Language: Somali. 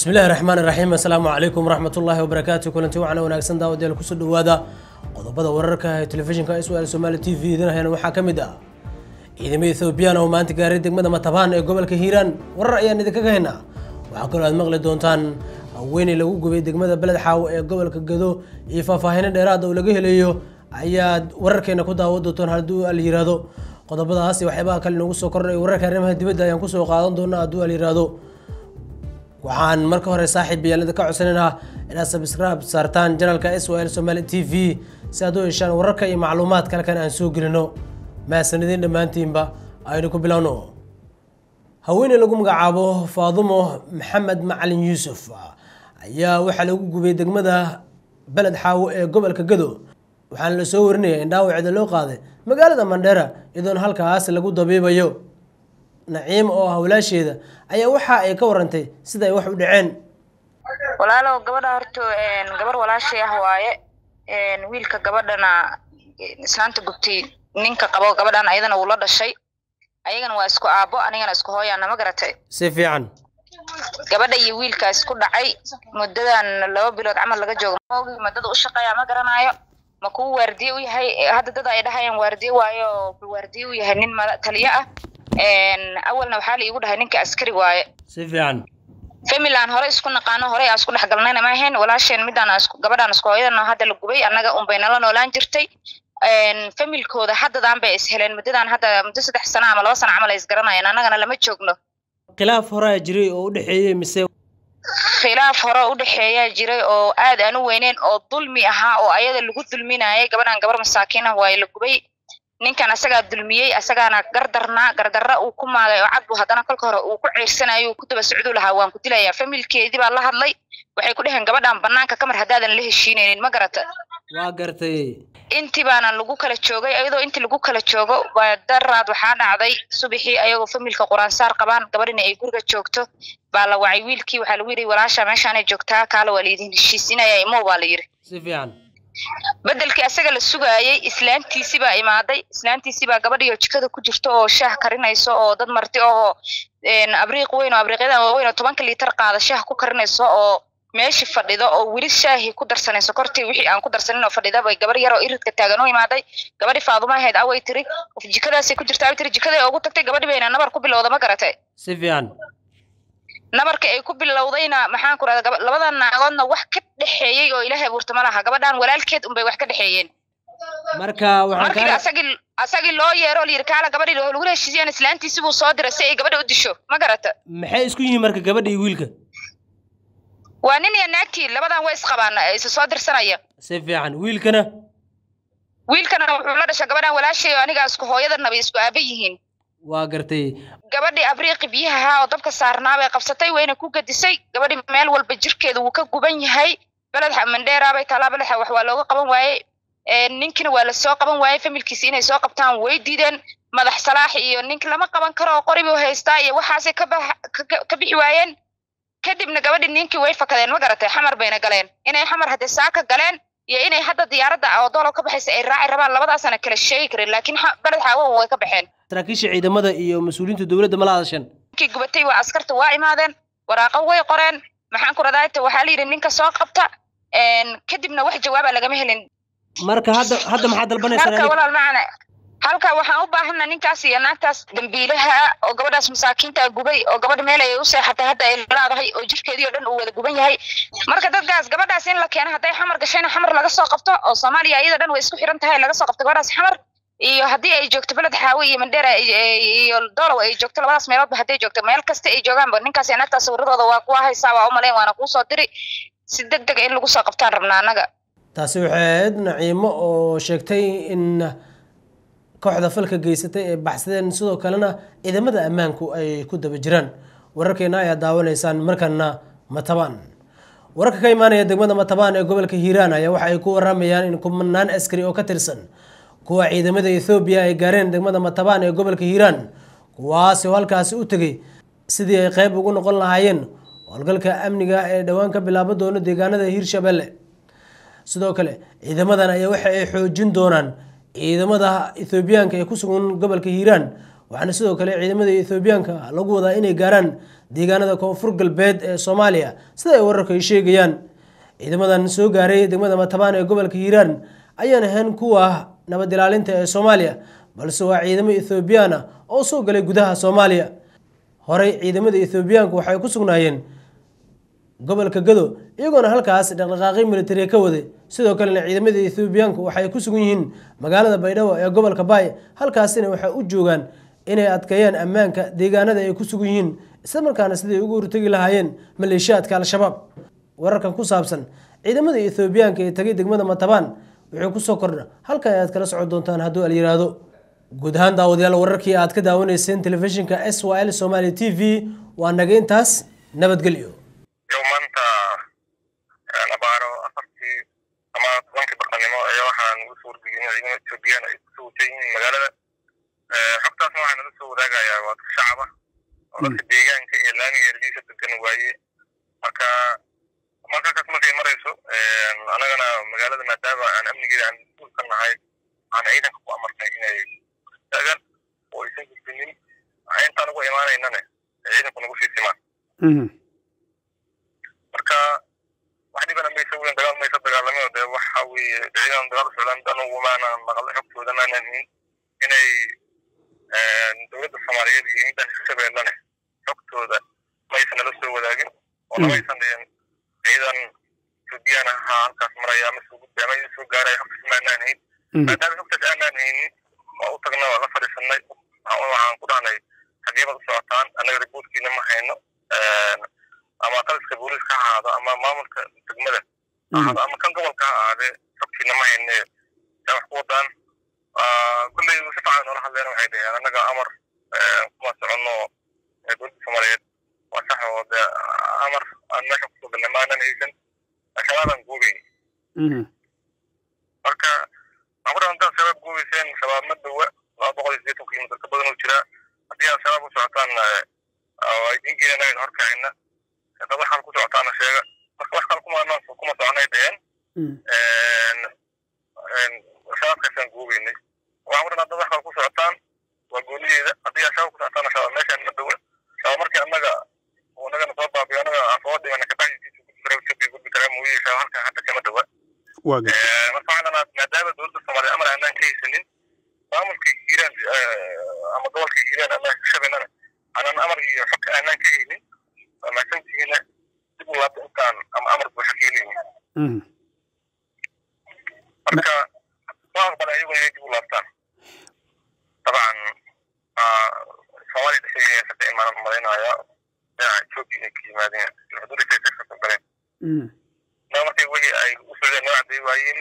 bismillahi raxmaan iraxiim assalaamu calaykum waraxmatullaahi wabarakaatu kulanti wacna wanaagsan daawadayaal kusoo dhawaada qodobada wararka ee telefishinka iswaal somaali t v idin hayana waxaa ka mid ah ciidamada ethoobiyan oo maanta gaaray degmada matabaan ee gobolka hiiraan warar ayaan idinkaga haynaa waxaa kaloo aad maqli doontaan haweeney lagu gubay degmada beled xaawo ee gobolka gado iyo faahfaahino dheeraad oo laga helayo ayaad wararkeena ku daawan doontaan hadduu al yiraahdo qodobadaas iyo waxyaabaha kale inoogu soo kordhay wararka arrimaha dibadda ayaan kusoo qaadan doonaa hadduu al yiraahdo waxaan marka hore saaxiib bayaalada ka codsanaynaa inaad subscribe saartaan janalka s l somaali t v si aad u heshaan wararka iyo macluumaadka halkan aan soo gelino mahadsanidin dhammaantiinba aynu ku bilowno haweeney lagu magacaabo faadumo maxamed macalin yuusuf ayaa waxaa lagu gubay degmada beled xaawo ee gobolka gado waxaana la soo warinaya in dhaawaceeda loo qaaday magaalada mandheera iyadoona halkaas lagu dabiibayo naciim oo hawlaasheeda ayaa waxa ay ka warantay sida ay wax u dhaceen walaalow gabadha horto gabar walaashay ah waaye wiilka gabadhana islaanta gubtay ninka qabo gabadhan ayadana wuu la dhashay ayagana waa isku aabo anigana isku hooyaana ma garatay si fiican gabadha iyo wiilka isku dhacay muddadan laba bilood camal laga joogo maogi muddada u shaqeeya ma garanaayo ma kuwa waardiye u yahay hadda dad ay dhahayaan waardiye waayo wuxuu waardiye u yahay nin taliyo ah awalna waxaa la iigu dhahay ninka askari waaye si fiican familan hore isku naqaano horey aan isku dhex galnayna ma ahayn walaasheen midaan gabadhaan isku hooyadana hadda la gubay annaga unbay nala noolaan jirtay familkooda haddadaan bay is heleen muddadan hadda muddo saddex sano ama laba sano camal ay isgaranayeen annagana lama joogno khilaaf horaa jiray oo u dhexeeyey mise khilaaf hore u dhexeeyaa jiray oo aad aan u weyneyn oo dulmi ahaa oo ayada lagu dulminayay gabadhan gabar masaakiin ah waa la gubay ninkan asagaa dulmiyey asagaana gardarnaa gardarra uu ku maagay oo cadbu haddana kolka hore uu ku ceersanayo uu ku daba socduu lahaa waan ku dilayaa familkeedii baa la hadlay waxay ku dheheen gabadhan banaanka kamar haddaadan la heshiinaynin ma garata waa gartay intii baana lagu kala joogay iyadoo intii lagu kala joogo waa daraad waxaa dhacday subaxii ayagoo familka quraansaar qabaan gabadhina ay guriga joogto baa la wacay wiilkii waxaa lagu yidhi walaasha meeshaanay joogtaa kaale waa laidin heshiisinaya imo baa la yidhi si fiican bedelkii asaga la sugaayey islaantiisii baa imaaday islaantiisii baa gabadhiyo jikada ku jirto oo shaah karinayso oo dad marti oo abriiq weyn oo abriiqyadan waaweyn oo tobanka liitar qaada shaah ku karinayso oo meeshi fadhido oo weli shaahii ku darsanayso kortii wixii aan ku darsanin oo fadhida bay gabar yar oo iridka taagan u imaaday gabadhi faaduma ahayd away tiri jikadaasay ku jirta away tiri jikaday ugu tagtay gabadhi bayna nabar ku bilowda ma garatay si fiican nabarka ay ku bilowdayna maxaan ku rahda labadan naagoodna wax ka dhexeeyey oo ilaahay abuurta ma laha gabadhan walaalkeed unbay wax ka dhexeeyeen marka markii asagii asagii loo yeero la yidhi kaala gabadhii lagula heshiisiyeen islaantiisi buu soo diray si ay gabadha u disho ma garata maxay isku yihiin marka gabadha iyo wiilka waa nin iyo naagtii labadan way isqabaan isa soo dirsanaya si fiican wiilkana wiilkana wuxuu la dhashay gabadhan walaashay oo aniga isku hooyadana bay isku aaba yihiin waa gartay gabadhii abriiqi biyaha oo dabka saarnaa bay qabsatay wayna ku gadisay gabadhii meel walba jirkeeda wuu ka guban yahay beledxa mandheera bay taalaa beledxa wax waa looga qaban waaye ninkina waa lasoo qaban waayey familkiisi inay soo qabtaan way diideen madax salaax iyo ninki lama qaban karo oo qori buu haystaa iyo waxaasay ka bixi waayeen kadibna gabadhii ninkii way fakadeen ma garatay xamar bayna galeen inay xamar haddee saaka galeen iyo inay hadda diyaaradda oo doolow ka baxaysa ay raaci rabaan labadaasana kala sheegi karin laakiin beled xaawo way ka baxeen saraakiisha ciidamada iyo mas-uuliyiinta dowladda ma la hadasheen ninkii gubatay waa askarta waa imaadeen waraaqo way qoreen maxaan ku radaayta waxaa la yidhi ninka soo qabta kadibna wax jawaaba lagama helin marka hadda hadda maxaa dalbanaysaa halka walaal macana halka waxaan u baahana ninkaas iyo naagtaas dambiilaha oo gabadhaas masaakiinta gubay oo gabadha meel ay u seexatay hadda ay leedahay oo jirkeedii oo dhan uu wada guban yahay marka dadkaas gabadhaas in la keeno hadday xamar gashayna xamar laga soo qabto oo soomaaliya iyada dhan way isku xiran tahay laga soo qabto gabadhaas xamar iyo haddii ay joogto beled xaawe iyo mandheera iyo dolow ay joogto labadaas meeloodba hadday joogto meel kasta ay joogaanba ninkaas iyo naagtaas sawiradooda waa kuwa haysaa waa u malayn waana kuu soo diri si deg dega in lagu soo qabtaan rabnaa annaga taasi waxay ahayd naciimo oo sheegtay in kooxda falka geysatay ay baxsadeen sidoo kalena ciidamada ammaanku ay ku daba jiraan wararkeena ayaa daawanaysaan markana matabaan wararka ka imaanaya degmada matabaan ee gobolka hiiraan ayaa waxa ay ku waramayaan in kumanaan askari oo ka tirsan kuwa ciidamada ethoobiya ay gaareen degmada matabaan ee gobolka hiiraan kuwaasi oo halkaasi u tegay sidii ay qeyb ugu noqon lahaayeen howlgalka amniga ee dhowaan ka bilaabo doono deegaanada hiirshabelle sidoo kale ciidamadan ayaa waxa ay xoojin doonaan ciidamada ethoobiyaanka ee ku sugan gobolka hiiraan waxaana sidoo kale ciidamada ethoobiyaanka lagu wadaa inay gaaraan deegaanada koonfur galbeed ee soomaaliya sida ay wararku ay sheegayaan ciidamadan soo gaaray degmada matabaan ee gobolka hiiraan ayaan ahayn kuwa nabad ilaalinta ee soomaaliya balse waa ciidamo ethoobiyan ah oo soo galay gudaha soomaaliya horey ciidamada ethoobiyaanku waxay ku sugnaayeen gobolka gado iyagoona halkaas dhaqdhaqaaqyo militariya ka waday sidoo kalena ciidamada ethoobiyaanku waxay ku sugan yihiin magaalada baydhabo ee gobolka baay halkaasina waxay u joogaan inay adkeeyaan ammaanka deegaanada ay ku sugan yihiin isla markaana siday ugu hortegi lahaayeen maleeshiyaadka al-shabaab wararkan ku saabsan ciidamada ethoobiyaanka ee tagay degmada matabaan wuxuu kusoo kordha halkan ayaad kala socon doontaan hadduu al yiraahdo guud ahaan daawadayaal wararkii aad ka daawanayseen telefishinka s y l somaali t v waa naga intaas nabadgelyo yow maanta abaaro afartii ama tobankii barqanimo ayaa waxaan ugu soo wargelin ciidamada ethoobiyan ay kusoo wajan yihiin magaalada xogtaasna waxaa nala soo wadaagayaa waa dad shacaba oo dadka deegaanka iyo laamiga erdiisa degan waaye marka markaakaas markay marayso anagana magaalada maadaama aan amnigeeda aan mas-uul ka nahay aan ciidanka ku amarnay inay taagan oo aysan gudbinin intaan ugu imaanaynane ciidanku nagu sii simaan marka wax dhibana maysa weyn dagaal maysa dagaalami oo dee waxa weeye ciidan dagaal socdaan anugu maanaan maqal xogtooda maanan hin inay dowladda soomaaliyeed iyo midaan hirshabeellane xogtooda maysa nala soo wadaagin oo namaysan dhihin ciidan ethoobiyan ahaa halkaas maraya ama soo gudbay ama idin soo gaaraya xogtaas maanaan hayn maadaama xogtaas aanaan haynin waa u tagna waa la fadhiisanay waxaan ku dhahnay xageebad u socotaan annaga riboortkiina ma hayno ama taliska booliiska ha ahaado ama maamulka degmada ha ahaado ama kan gobolka ha ahaadee xogtiina ma hayne yaa wax ku wadaan kulley si fiican noola hadleen waxay dhaheen annaga amar kuma soconno dowladda soomaaliyeed waa sax oo dee amar aan meesha kusoo galnay maanan haysan shabaabaan goobeyn marka waxaan ku dhahan intaad shabaab goobeyseen shabaab ma dowa laba boqol iyo sideetan kilomitir ka badan oo jira haddii aad shabaab u socotaan waa idin geenanayn horkacina dad wax kale ku socotaana sheega marka wax kale kuma kuma soconay dheheen shabaabkaasaan goobeynay waxaan ku dhahnaa dad wax kale ku socotaan waa goonideeda haddii aad shabaab ku socotaana shabaab meeshaan ma dowa shabaab markii annaga uu nagana soo baabiyo annaga aan soo dhimana kabaxdiisa gudbi kara etoobiya gudbi karaa mooye shabaab halkan hadda kama dowa marka waxaan dhanaa maadaama dowladda soomaaliya amar aanaan ka haysanin maamulka hiiraan ama gobolka hiiraan ama shabeellana aanan amar iyo xogka aanaan ka haynin waa mahadsantihiina dib u laabta intaan ama amar buuxa ka helaynin marka waa aqbala ayagu inay dib u laabtaan dabcan soomaaliya dhexdeeda hadda imaan malaynaaya dhinaca etoobiya inay ka yimaadeen xuduudda kale ka soo galeen markay wixii ay u socdeen noo cadday waayeen